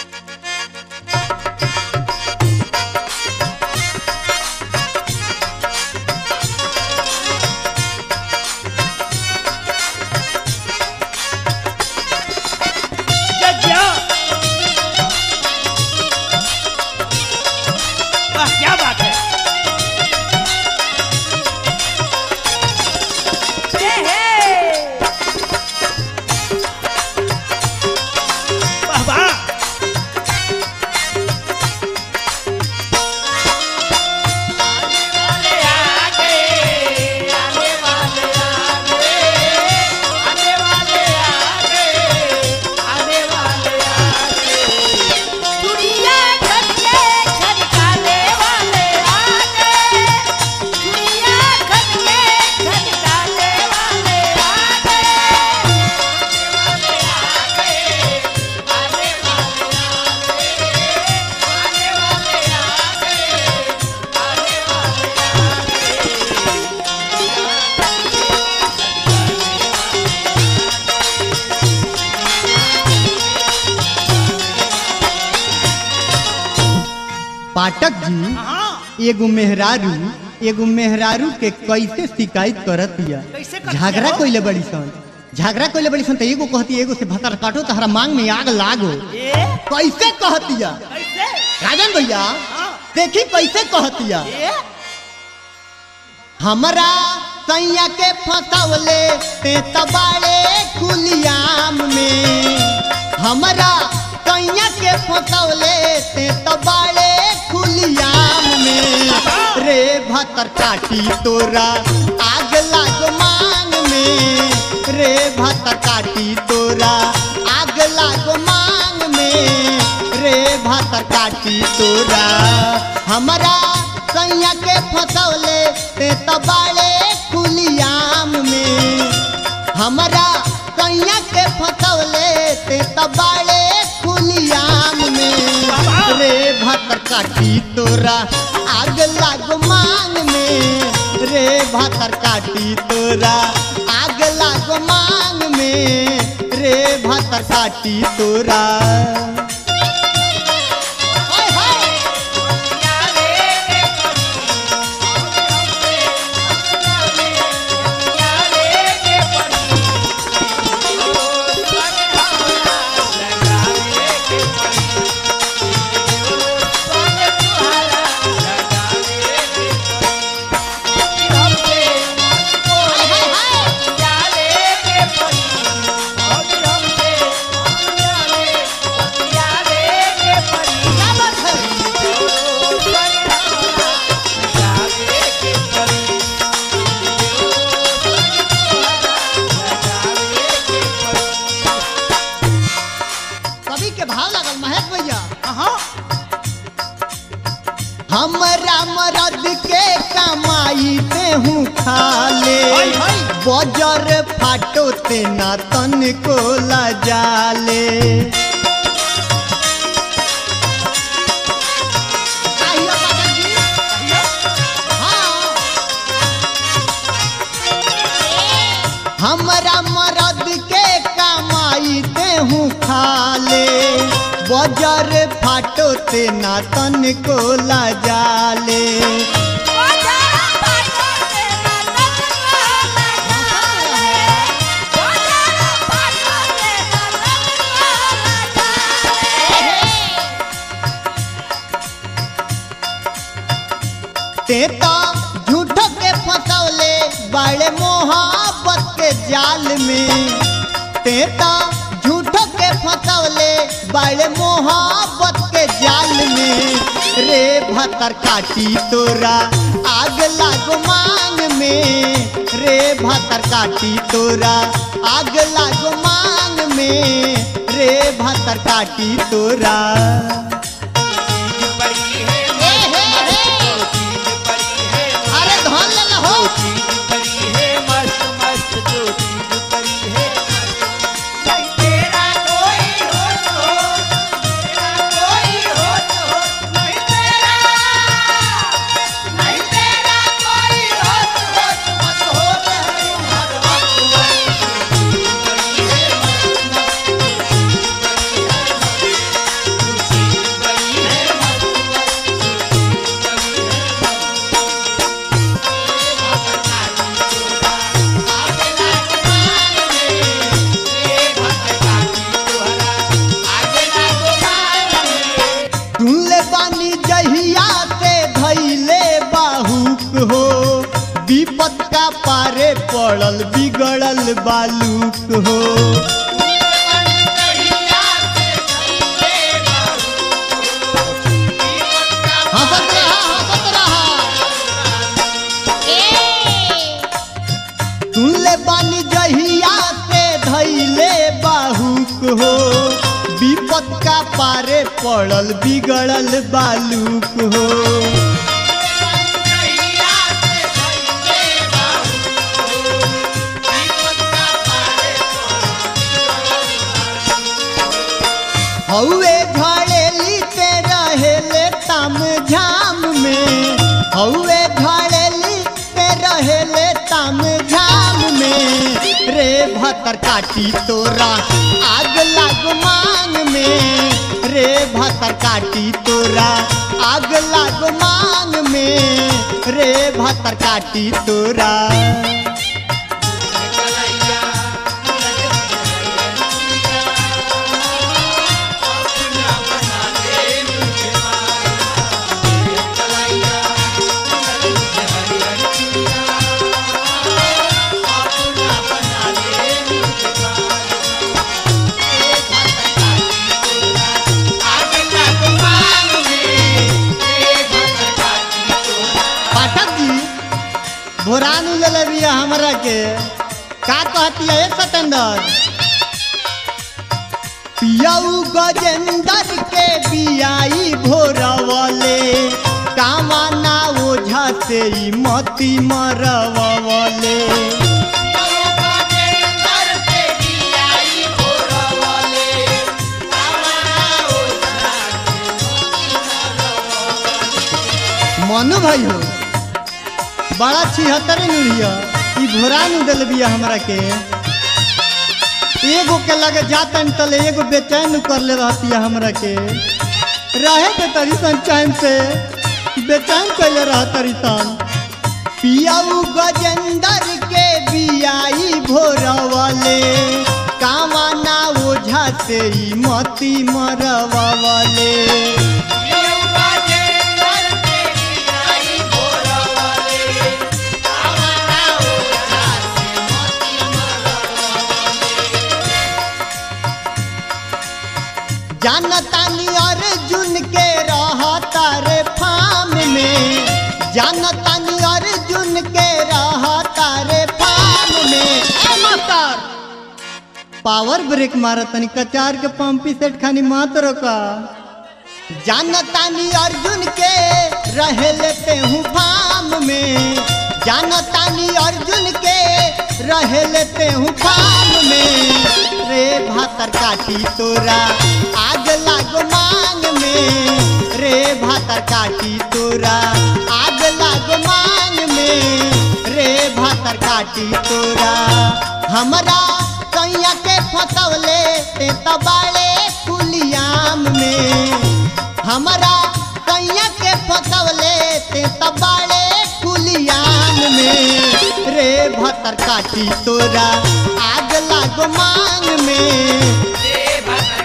जज्जा वाह क्या बात है ये है वाह वाह दुनिया घर के खनकाने वाले आ गए दुनिया घर के खनकाने वाले आ गए पाठक जी हाँ एगो मेहरारू एगो मेहरारू के कैसे शिकायत करत हिया कैसे करत झगड़ा हिया हो? कोइले बड़ी सन झगड़ा कोइले बड़ी सन तो एगो कहती एगो से भतर काटो तहरा मांग में आग लागो ये कैसे कहतिया कैसे राजन भैया हाँ देखी कैसे कहतिया ये हमरा सैया के फसवले ते तबाड़े कुलियाम में हमरा सैया के फसवले ते तबाड़े कुलियाम में रे भतर काटी तोरा आग लाग मांग में रे भतर काटी तोरा आग लाग मांग में रे भतर काटी तोरा हमरा सैया के फसवले ते तबाड़े कुलियाम में हमरा सैया के फसवले ते तबाड़े कुलियाम में रे भतर काटी तोरा आग लाग मांग में रे भतर काटी तोरा आग लाग मांग में रे भतर काटी तोरा हाय हाय हाय हाय हाय क्या बात है कवि के भाव लागल महेश भैया हाँ हमरा मरद के कमाई ते हूँ खा ले हाय, हाय। बजर फाटो ते ना तन को लजाले आइयो पाठक जी। हाँ। हमरा मरद के कमाई ते हूँ खा ले बजर फाटो ते ना तन को लजाले ते तो झूठो के फसौले बड़े मोहब्बत के जाल में ते तो झूठो के फसौले बड़े मोहब्बत के जाल में रे भतर काटी तोरा आग लागो मांग में रे भतर काटी तोरा आग लागो मांग में रे भतर काटी तोरा हे, हे, हे। अरे धन ले लो हो बिगड़ल बालूक हो हंसत रहा हंसत रहा सुनले बानी जहिया से धैले बाहुक हो विपत का पारे पड़ल बिगड़ल बालूक हो हौवे झड़ेली ते रहेले तम झाम में हौवे झड़ेली ते रहेले तम झाम में रे भतर काटी तोरा आग लाग मांग में रे भतर काटी तोरा आग लाग मांग में रे भतर काटी तोरा पाठक जी भोरान ले ले बिया हमरा के का कहती है सतेंद्र पियाऊ गजेंद्र के बियाई भोरवले कामना ओझा से ई मती मरवले मनु भाई हो बड़ा छिहत्तर नुड़िया ई भोरान दिल बिया हमरा के एगो के लगे जातन तले एगो बेचैन कर ले रहती है हमरा के रहे के तरी सन चैन से बेचैन कैले रह तरी सन पियाऊ गजेंद्र के बियाई भोरवले कामना ओझा से ई मती मरवले जानतानी अर्जुन के रहता रे फार्म में जानतानी अर्जुन के रहता रे फार्म में ए मास्टर पावर ब्रेक मारा तनी कचार के पंपी सेट खानी मात रोका जानतानी अर्जुन के रहे लेते हूँ फार्म में जानतानी अर्जुन के रहे लेते हूँ फार्म में रे भातर काटी तोरा आग लागो मांग में रे भातर काटी तोरा आग लागो मांग में रे भातर काटी तोरा हमरा कैया के फसवले ते तबाड़े कुलियाम में हमरा कैया के फसवले ते तबाड़े कुलियाम में रे भतर काटी तोरा आग लागो मांग में रे भक्त